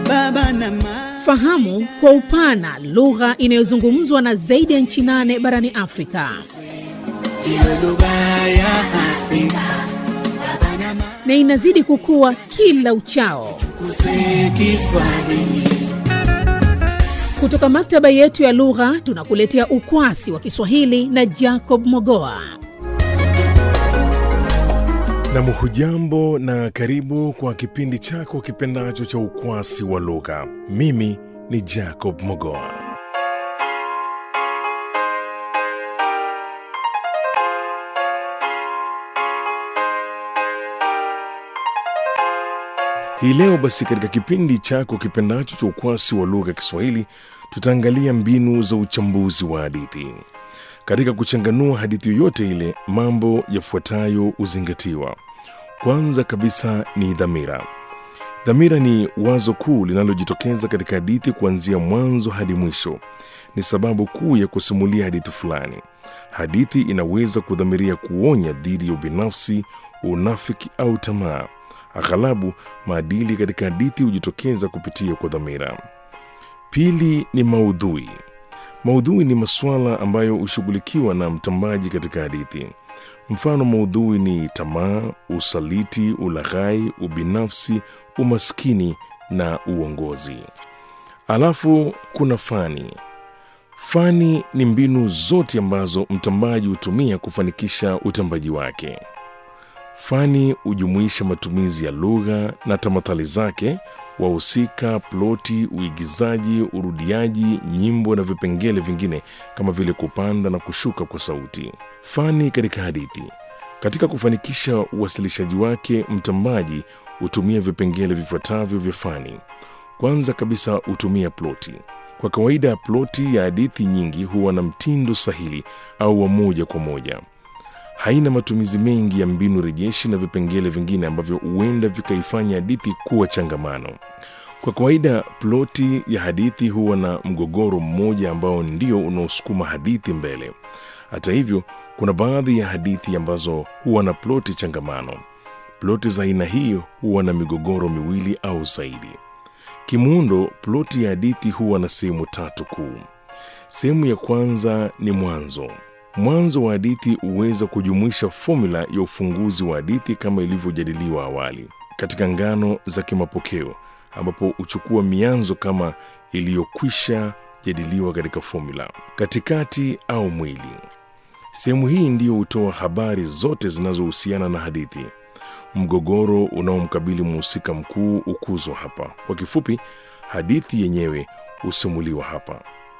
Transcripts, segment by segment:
baba na mama. Fahamu kwa upana lugha inayozungumzwa na zaidi ya nchi nane barani Afrika. Iwe lugha ya Afrika na inazidi kukua kila uchao. kuswe Kiswahili. Kutoka maktaba yetu ya lugha tunakuletea ukwasi wa Kiswahili na Jacob Mogoa. Nam, hujambo na karibu kwa kipindi chako kipendacho cha ukwasi wa lugha. Mimi ni Jacob Mogoa. Hii leo basi, katika kipindi chako kipendacho cha ukwasi wa lugha ya Kiswahili, tutaangalia mbinu za uchambuzi wa hadithi. Katika kuchanganua hadithi yoyote ile, mambo yafuatayo huzingatiwa. Kwanza kabisa ni dhamira. Dhamira ni wazo kuu linalojitokeza katika hadithi kuanzia mwanzo hadi mwisho. Ni sababu kuu ya kusimulia hadithi fulani. Hadithi inaweza kudhamiria kuonya dhidi ya ubinafsi, unafiki au tamaa. Aghalabu maadili katika hadithi hujitokeza kupitia kwa dhamira. Pili ni maudhui. Maudhui ni masuala ambayo hushughulikiwa na mtambaji katika hadithi. Mfano, maudhui ni tamaa, usaliti, ulaghai, ubinafsi, umaskini na uongozi. Alafu kuna fani. Fani ni mbinu zote ambazo mtambaji hutumia kufanikisha utambaji wake. Fani hujumuisha matumizi ya lugha na tamathali zake, wahusika, ploti, uigizaji, urudiaji, nyimbo na vipengele vingine kama vile kupanda na kushuka kwa sauti. Fani katika hadithi. Katika kufanikisha uwasilishaji wake, mtambaji hutumia vipengele vifuatavyo vya fani. Kwanza kabisa hutumia ploti. Kwa kawaida, ploti ya hadithi nyingi huwa na mtindo sahili au wa moja kwa moja haina matumizi mengi ya mbinu rejeshi na vipengele vingine ambavyo huenda vikaifanya hadithi kuwa changamano. Kwa kawaida, ploti ya hadithi huwa na mgogoro mmoja ambao ndio unaosukuma hadithi mbele. Hata hivyo, kuna baadhi ya hadithi ambazo huwa na ploti changamano. Ploti za aina hiyo huwa na migogoro miwili au zaidi. Kimuundo, ploti ya hadithi huwa na sehemu tatu kuu. Sehemu ya kwanza ni mwanzo. Mwanzo wa hadithi huweza kujumuisha fomula ya ufunguzi wa hadithi kama ilivyojadiliwa awali katika ngano za kimapokeo, ambapo huchukua mianzo kama iliyokwisha jadiliwa katika fomula. Katikati au mwili, sehemu hii ndiyo hutoa habari zote zinazohusiana na hadithi. Mgogoro unaomkabili mhusika mkuu hukuzwa hapa. Kwa kifupi, hadithi yenyewe husimuliwa hapa.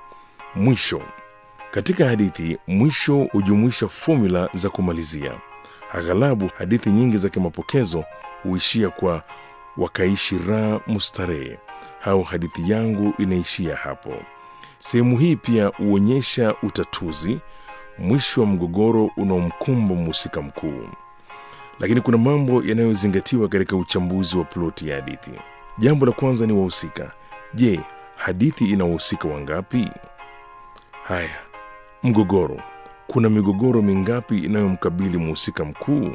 Mwisho katika hadithi, mwisho hujumuisha fomula za kumalizia. Aghalabu hadithi nyingi za kimapokezo huishia kwa wakaishi raha mustarehe au hadithi yangu inaishia hapo. Sehemu hii pia huonyesha utatuzi, mwisho wa mgogoro unaomkumba mhusika mkuu. Lakini kuna mambo yanayozingatiwa katika uchambuzi wa ploti ya hadithi. Jambo la kwanza ni wahusika. Je, hadithi ina wahusika wangapi? Haya, Mgogoro. Kuna migogoro mingapi inayomkabili mhusika mkuu?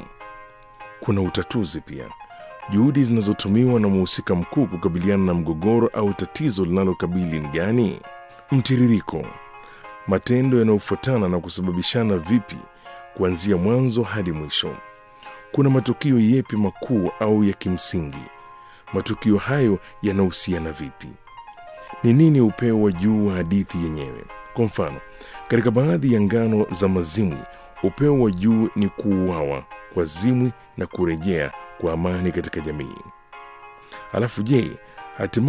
Kuna utatuzi pia, juhudi zinazotumiwa na mhusika mkuu kukabiliana na mgogoro au tatizo linalokabili ni gani? Mtiririko, matendo yanayofuatana na kusababishana vipi kuanzia mwanzo hadi mwisho. Kuna matukio yepi makuu au ya kimsingi? Matukio hayo yanahusiana vipi? Ni nini upeo wa juu wa hadithi yenyewe? Kwa mfano, katika baadhi ya ngano za mazimwi, upeo wa juu ni kuuawa kwa zimwi na kurejea kwa amani katika jamii. Alafu je, hatimaye